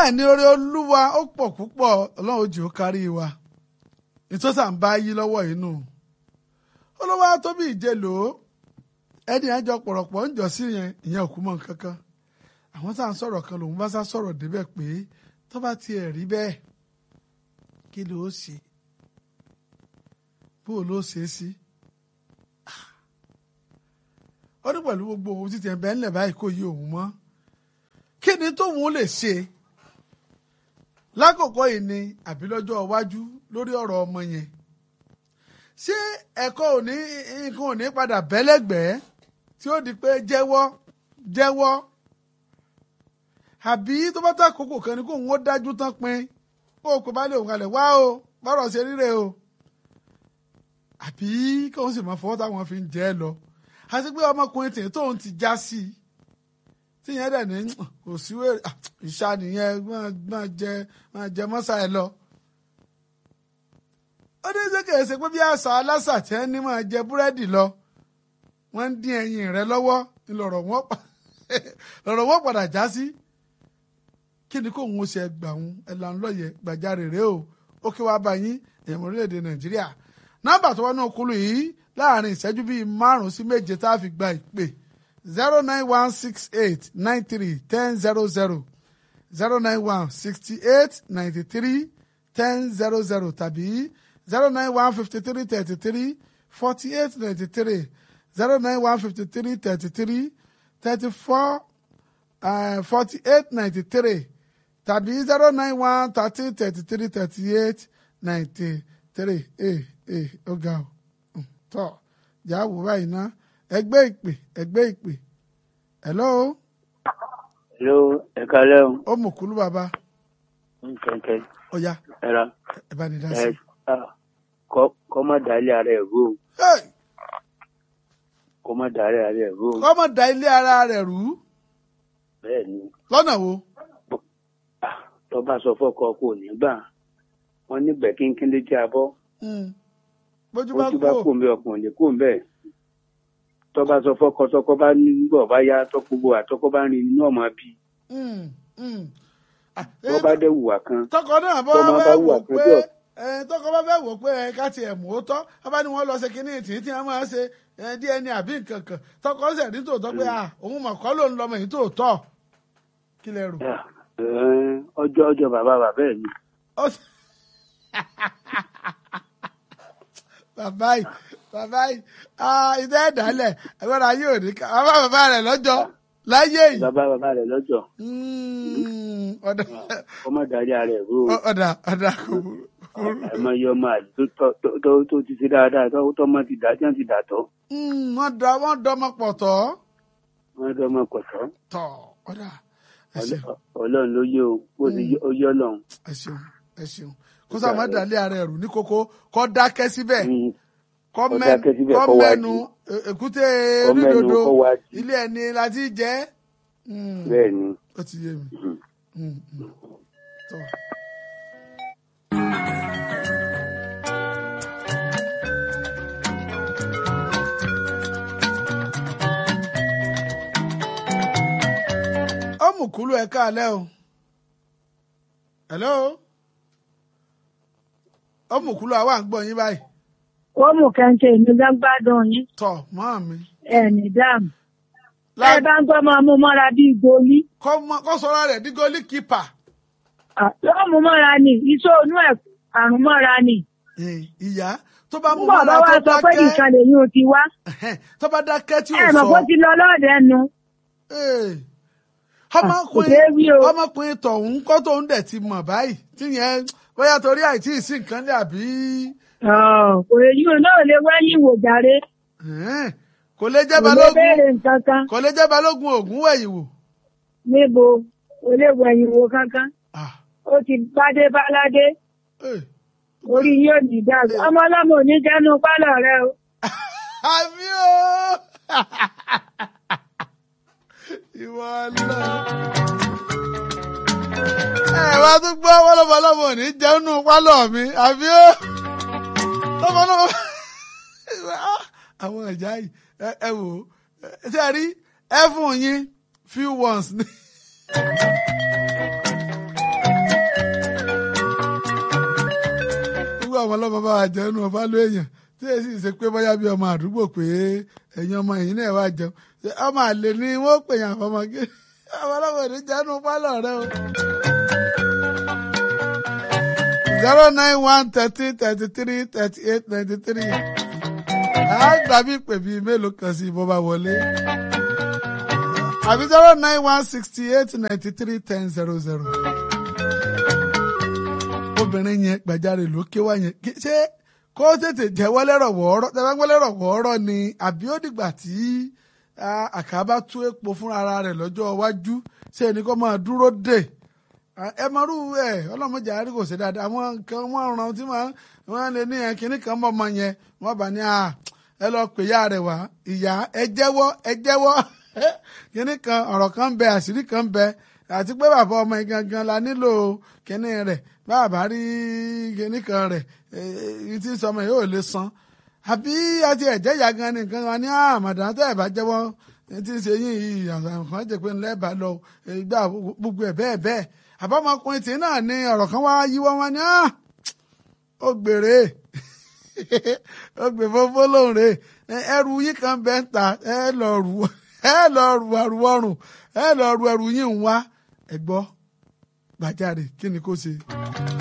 bẹ́ẹ̀ ni oore olúwa ó pọ̀ púpọ̀ ọlọ́run ó jẹ́ ó kárí wa ìtọ́sà ń bá yí lọ́wọ́ inú olówó tóbi ìjẹlò ẹni àjọ pọ̀rọ̀pọ̀ ń jọ sí yẹn ìyẹn òkú mọ́ nǹkan kan àwọn tá à ń sọ̀rọ̀ kan lòun bá sá sọ̀rọ̀ débẹ̀ pé tó bá tiẹ̀ rí bẹ́ẹ̀ kí ló ṣe bó ló ṣe é sí ó ní pẹ̀lú gbogbo òun títí ẹ̀ bẹ́ẹ̀ ńlẹ̀ báyìí kò yí òun mọ́ kí ni tóun lè ṣe lákòókò yìí ni àbí lọ́jọ́ iwájú lórí ọ̀rọ̀ ọmọ yẹn ṣé ẹ̀kọ́ òní nǹkan òní padà bẹ́lẹ́gbẹ́ẹ́ tí ó di pé jẹ́wọ́ jẹ́wọ́ àbí tó bá tá àkókò kan ni kó òun ó dájú tán pin kó o pè bá lè òun kalẹ̀ wá o bọ́rọ̀ ṣe ríre o àbí kí òun sì máa fọwọ́ táwọn fi ń jẹ́ ẹ lọ àti pé ọmọkùnrin tèè tóun ti já sí i tíyẹn dẹ̀ ní kò sí wèrè ìṣá nìyẹn máa jẹ máa jẹ mọ́sá ẹ lọ. ó ní ṣé kìí ṣe pé bí àṣà aláṣà tí wọ́n ní máa jẹ búrẹ́dì lọ wọ́n ń dín ẹyin rẹ lọ́wọ́ lọ̀rọ̀ wọn padà já sí. kí ni kóun ó ṣe gbà wọn ẹ̀là ńlọ́yẹ̀ gbàjarè rèé o ó kí wàá bá yín èèmọ̀ orílẹ̀-èdè nàìjíríà nọ́mbà tó wọnú okulu yìí láàrin ìṣẹ́jú bíi márùn-ún sí méje tá a fi gba ìpè zero nine one six eight nine three ten zero zero zero nine one sixty eight ninety three ten zero zero tàbí zero nine one fifty three thirty three forty eight ninety three zero nine one fifty three thirty three thirty four forty eight ninety three tàbí zero nine one thirty thirty three thirty eight ninety three ee ee ó ga ọ tọ jáwó báyìí ná ẹgbẹ́ ìpè ẹgbẹ́ ìpè hello. hello ẹ̀ka lẹ́hùn. ó mú kúlú bàbá. kẹ̀kẹ́. ó yá ẹ ra. ẹ bá ní dá sí. ẹ kọ́ má dálé ara ẹ̀ rú. kọ́ má dálé ara ẹ̀ rú. kọ́ má da ilé ara rẹ̀ rú. bẹ́ẹ̀ ni. lọ́nà wo. tó bá sọ fọ́kọ kò ní gbà wọ́n nígbẹ́ kínkín ló jẹ́ abọ́. bójú bójú bá kó mbẹ ọkùnrin lè kó mbẹ tọba sọ fọkọ tọkọ bá nígbà ọba yá tọkọgbọ àtọkọ bá rìn inú ọmọ bí. tọba dẹ wùwà kan tọkọ náà bá fẹ́ wò pé tọkọ bá fẹ́ wò pé ká tiẹ̀ mú ó tọ́ ọba ni wọ́n lọ ṣe kínní tì í tí wọ́n máa ṣe DNA àbí nǹkan kan tọkọ ṣẹ̀ ní tòótọ́ pé òun mọ̀ kọ́ ló ń lọmọ yìí tòótọ́ kí lẹ rò. ọjọ́ ọjọ́ bàbá bàbá ẹ̀ ni bàbá yìí bàbá yìí ìdá ẹ̀dálẹ̀ ẹ̀gbọ́n ayé òní ká bàbá bàbá rẹ̀ lọ́jọ́ láyé yìí. bàbá bàbá rẹ̀ lọ́jọ́. ọmọ darí ara ẹ̀ rú. ọ̀dà ọ̀dà kò burú. àmọ́ iye ọmọ àlè tó ti ṣe dáadáa tó tọ́mọ ti dà tí wọ́n ti dà tọ́. wọ́n dọ wọ́n dọmọ pọ̀ tọ́. wọ́n dọmọ pọ̀ tọ́. tọ́ ọ̀dà. ọlọ́run ló yé o bó ti yé ọlọ́run. ẹ ṣeun ẹ ṣeun kó sáà má dàlẹ́ ara ẹ̀rù ní kókó kó dákẹ́ síbẹ̀ kó mẹ́nu èkúté onídodo ilé ẹni láti jẹ́. bẹ́ẹ̀ ni. ó ti yé mi. ó mú kúlú ẹ káalẹ́ o. hello ó mú kúlú àwa ń gbọ́ yín báyìí. ó mú kẹ́ńtẹ́ mi gbàgbádùn yín. tọ mọ́ mi. ẹ ní dáàmú. ẹ bá ń gbọ́ máa mú mọ́ra bíi goli. kọ́ sọ́ra rẹ̀ ní gólí kípà. yóò mú mọ́ra ni iṣẹ́ onú ẹ̀ àrùn mọ́ra ni. ìyá tó bá mú mọ́ra tó dákẹ́. bàbá wa sọ pé nìkan lèyìn ò ti wá. tó bá dákẹ́ tí ò sọ. ẹ mọ̀ bó ti lọ lọ́ọ̀dẹ nu. ọmọkùnrin tọ̀hún kọ́ tóun dẹ̀ ti mọ̀ báyìí tíyẹn bóyá torí àìtí ìsìn nǹkan lé àbí. kò lè yíwò náà lè wẹ́yìn wò jàre. kò lè jẹ́ balógun kò lè jẹ́ balógun ògún wẹ̀yìn wò. níbo kò lè wẹ̀yìn wò kankan. ó ti bádé báládé. orí yóò ní dàgbà ọmọ ọlọ́mọ ò ní jẹ́nu pálọ̀ rẹ o. àmì o ìwọ lọ ẹ wá tún gbọ́ wọ́lọ́mọlọ́mọ ní jẹun pálọ̀ mi àbí ó lọ́mọlọ́mọ àwọn ìjà yìí ẹ wò ó ṣe rí ẹ fún yín few ones ní. ọmọ ọlọ́mọ bá wa jẹun ọba ló èèyàn tí èsì ṣe pé bóyá bí ọmọ àdúgbò pé ẹ̀yin ọmọ yìí náà wá jẹun ọmọ àlè ni wọ́n pè yàn fọmọ kí ọmọ ọlọ́mọ ní jẹun pálọ̀ rẹ o. zero nine one thirteen thirty three thirty eight ninety three àgbà mi pè bíi mélòó kan sí bó bá wọlé àbí zero nine one sixty eight ninety three ten zero zero obìnrin yẹn gbàjarè lókè wá yẹn ṣé kó tètè jẹ́wọ́ lẹ́rọ̀ wọ́ọ́rọ́ tẹ́lá ń gbọ́ lẹ́rọ̀ wọ́ọ́rọ́ ni àbí ó dìgbà tí àkàbá tú epo fúnra rẹ̀ lọ́jọ́ iwájú ṣé ẹni kó máa dúró dè ẹ máa rú ẹ ọlọ́mọdé àárí kò ṣe dáadáa àwọn nǹkan wọ́n ràn tí wọ́n lè ní yẹn kínní kan mọ́ ọmọ yẹn wọ́n bá ní ẹ lọ pè ya rẹ̀ wá ìyá ẹ jẹ́wọ́ ẹ jẹ́wọ́ kínní kan ọ̀rọ̀ kan bẹ àṣírí kan bẹ àti pé bàbá ọmọ yìí gangan la nílò kínní rẹ̀ bàbá rí kínní kan rẹ̀ èyí tí sọmọ yìí ò lè san àbí àti ẹ̀jẹ̀ ìyá gan ni nǹkan wa ní àmàdàn tẹ́ ẹ̀ bá jẹ́wọ́ tí ń ṣe yín yìí àwọn jẹ́ pé ńlẹ́ bá lọ ìgbà gbogbo ẹ̀ bẹ́ẹ̀ bẹ́ẹ̀ àbámọkùnrin tí náà ní ọ̀rọ̀ kan wá yíwọ́ wọn ní ó gbèrè ó gbè fófó lóhùn rè ẹrù yín kan bẹ́ẹ̀ ń ta ẹ lọ rù ẹ lọ rù àrù ọrùn ẹ lọ rù ẹrù yín ń wá ẹ gbọ́ gbàjáde kí ni kò ṣe.